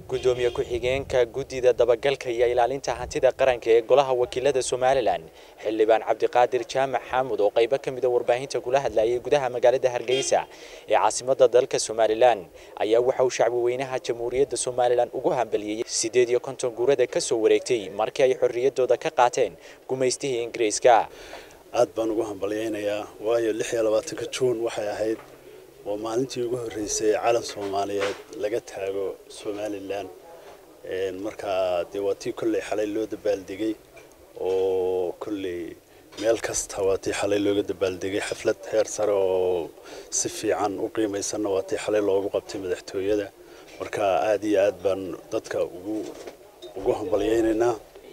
gudoomiye ku-xigeenka guddida dabagalka iyo ilaalinta hantida qaranka ee golaha wakiilada somalilan xildhibaan cabdiqaadir jaamac xaamud oo qaybo ka mida warbaahinta kula hadlayay gudaha magaalada hargeysa ee caasimada dalka somalilan ayaa waxa uu shacbi weynaha jamhuuriyadda somalilan ugu hambaliyey siddeed iyo konton guurada ka soo wareegtay markii ay xorriyadooda ka qaateen gumaystihii ingiriiska aad baan ugu hambalyaynayaa waayo lix iyo labaatanka juun waxay ahayd waa maalintii ugu horreysay calan soomaaliyeed laga taago somalilan markaa dee waa tii kolley xalay loo dabaaldegay oo kolley meel kasta waa tii xalay looga dabaaldegay xaflad heer sare oo si fiican u qiimaysanna waa tii xalay loogu qabtay madaxtooyada marka aad iyo aad baan dadka ugu ugu hambalyaynaynaa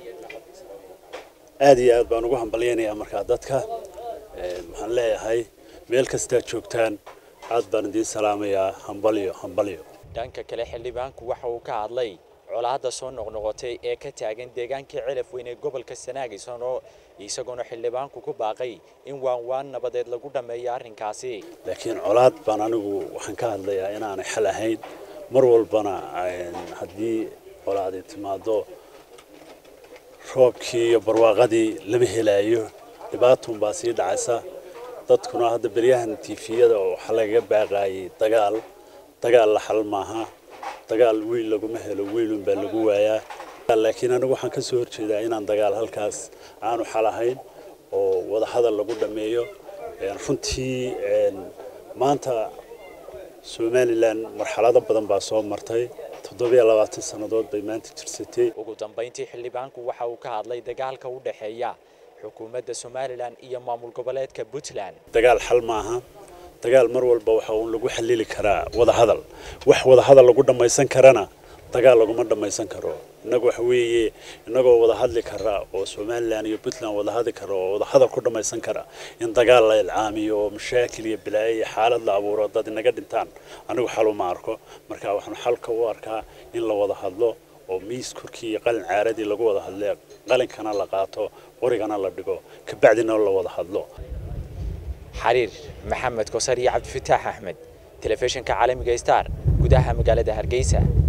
aad iyo aad baan ugu hambalyaynayaa markaa dadka waxaan leeyahay meel kastaa joogtaan aad baan idiin salaamayaa hambalyo hambalyo dhanka kale xildhibaanku waxa uu ka hadlay colaadda soo noqnoqotay ee ka taagan deegaankii celaf weyn ee gobolka sanaag isagoona xildhibaanku ku baaqay in waan waan nabadeed lagu dhammeeyo arrinkaasi laakiin colaad baan anigu waxaan ka hadlayaa inaanay xal ahayn mar walbana haddii colaadi timaado roobkii iyo barwaaqadii lama helaayo dhibaatun baa sii dhacaysa dadkuna hadda beryahan tifiyada waxaa lagaga baaqaayay dagaal dagaal la xal maaha dagaal wiil laguma helo wiilun baa lagu waayaa laakiin anigu waxaan ka soo horjeedaa inaan dagaal halkaas aanu xal ahayn oo wadahadal lagu dhammeeyo runtii maanta somalilan marxalado badan baa soo martay toddobiyo labaatan sannadood bay maanta jirsatay ugu dambayntii xildhibaanku waxa uu ka hadlay dagaalka u dhexeeya xukuumadda somalilan iyo maamul goboleedka puntland dagaal xal maaha dagaal mar walba waxa uun lagu xallili karaa wadahadal wax wadahadal lagu dhammaysan karana dagaal laguma dhammaysan karo innagu waxa weeye innagoo wada hadli kara oo somalilan iyo puntland wada hadli kara oo wadahadal ku dhammaysan kara in dagaal la ilcaamiyo oo mashaakil iyo bilaayo iyo xaalad la abuuro dad inaga dhintaan anigu xal uma arko marka waxaan xalka u arkaa in la wada hadlo oo miis korkii iyo qalin caaradii lagu wada hadle qalinkana la qaato qorigana la dhigo kabacdina la wada hadlo xariir maxamed kosar iyo cabdifataax axmed telefishinka caalamiga star gudaha magaalada hargeysa